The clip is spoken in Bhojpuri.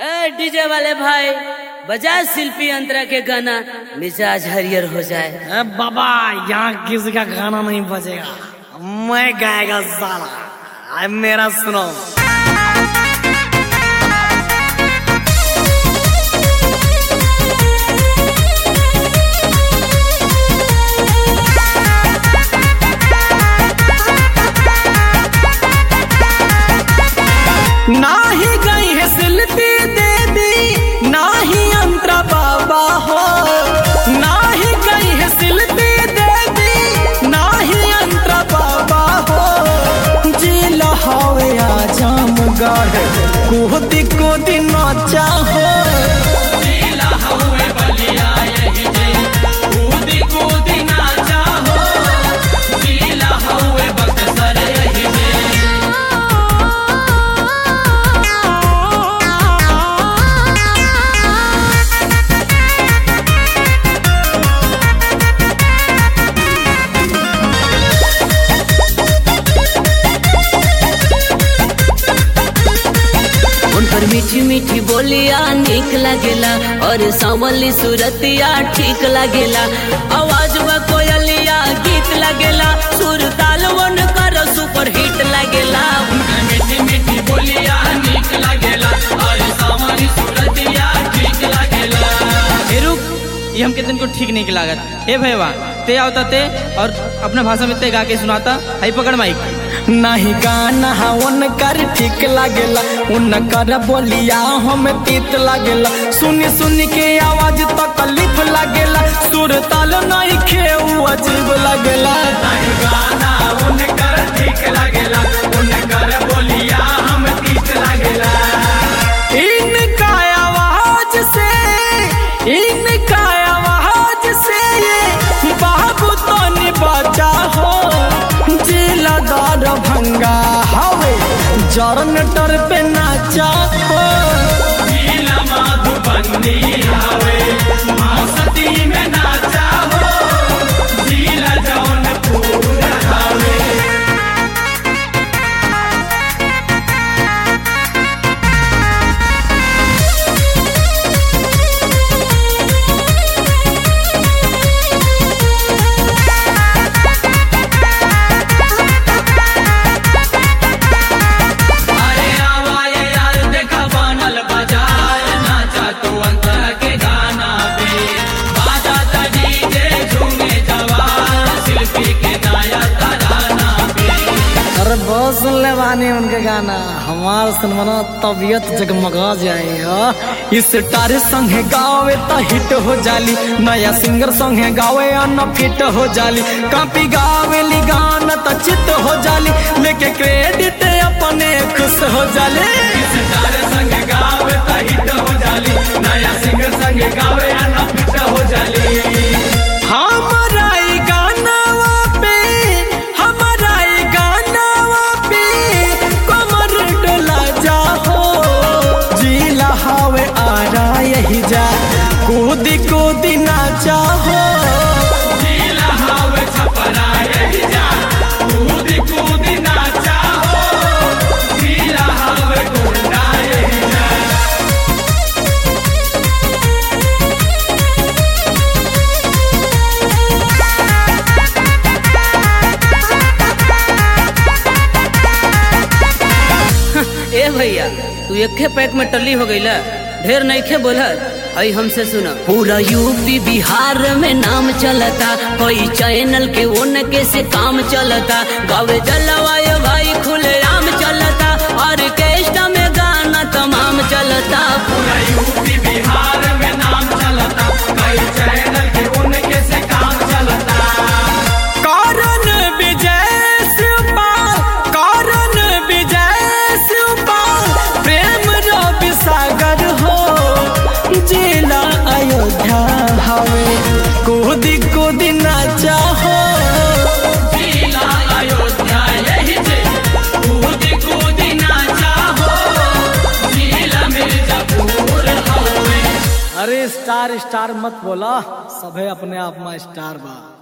ए डीजे वाले भाई बजा शिल्पी अंतरा के गाना मिजाज हरियर हो जाए ए बाबा यहाँ किसी का गाना नहीं बजेगा मैं गाएगा साला अब मेरा सुनो नाही गई है शिल्पी देवी नाही अंतरा बाबा हो नाही गई है शिल्पी देवी नाही अंतरा बाबा हो जिल हवे आजम गढ़ कोदी कोदी नाचा हो उन पर मीठी मीठी बोलिया निक लगेला और सांवली सूरतिया ठीक लगेला आवाज में कोयलिया गीत लगेला सुर ताल वन कर सुपर हिट लगेला मीठी मीठी बोलिया नीक लागेला और सावरी सूरतिया ठीक लागेला ए रुक ये हमके दिन को ठीक नहीं लागत हे भैया ते आवता ते और अपना भाषा में ते गा के सुनाता हाई पकड़ माइक नहीं गाना उन कर ठीक लागेला उन कर बोलिया हम तीत लागेला सुनी सुनी के आवाज तकलीफ लागेला सुर ताल नहीं खेऊ अजीब लागेला गाना उनकर ठीक लागेला उनकर बोलिया हम तीत लागेला इनका आवाज से इनका आवाज से ये बाबू तो बचा हो जिलादार भंगा हवे जरनटर पे नाचा हो नीला माधुबंदी हवे मस्ती में नाचा हो नीला जौनपुर हवे अरे आवाए यार देखा बनल बाजार नाचा तू अंतर के गाना पे बाजा ता डीजे झूमे जवान शिल्पी के नया तराना पे अरे बहुत सुन ले बानी उनके गाना हमार सुनवाना तबीयत जगमगा जाए हा। इस टारे संगे गावे त हिट हो जाली नया सिंगर संगे गावे अन फिट हो जाली कापी गावे ली गाना त चित हो जाली लेके क्रेडिट अपने खुश हो जाले सितारे संग गावे ता हिट हो जाली नया सिंगर संग गावे ना फिट हो जाली हमारा ई गानावा पे हमारा ई गानावा पे कमर डोला जा हो जिला हवे आ रहा यही जा कूदी कूदी नाचा हो नीला हवे छपरा यही जा कूदी कूदी नाचा हो नीला हवे गुंडा यही जा ए भैया तू एके पैक में टल्ली हो गईला ढेर नईखे बोलत हई हमसे सुना पूरा यूपी बिहार में नाम चलता कोई चैनल के उनके से काम चलता गावे जलवायु भाई खुले आम चलता ऑर्केस्ट्रा में गाना तमाम चलता पूरा यूपी बिहार में नाम चलता कई चैनल के उनके से काम चलता कारण विजय शिवपाल कारण विजय शिवपाल प्रेम रवि सागर हो जिला अयोध्या हवे कूदी कूदी नाचा हो जिला अयोध्या यही जे कूदी कूदी नाचा हो जिला मिर्जापुर हवे अरे स्टार स्टार मत बोला सभे अपने आप में स्टार बा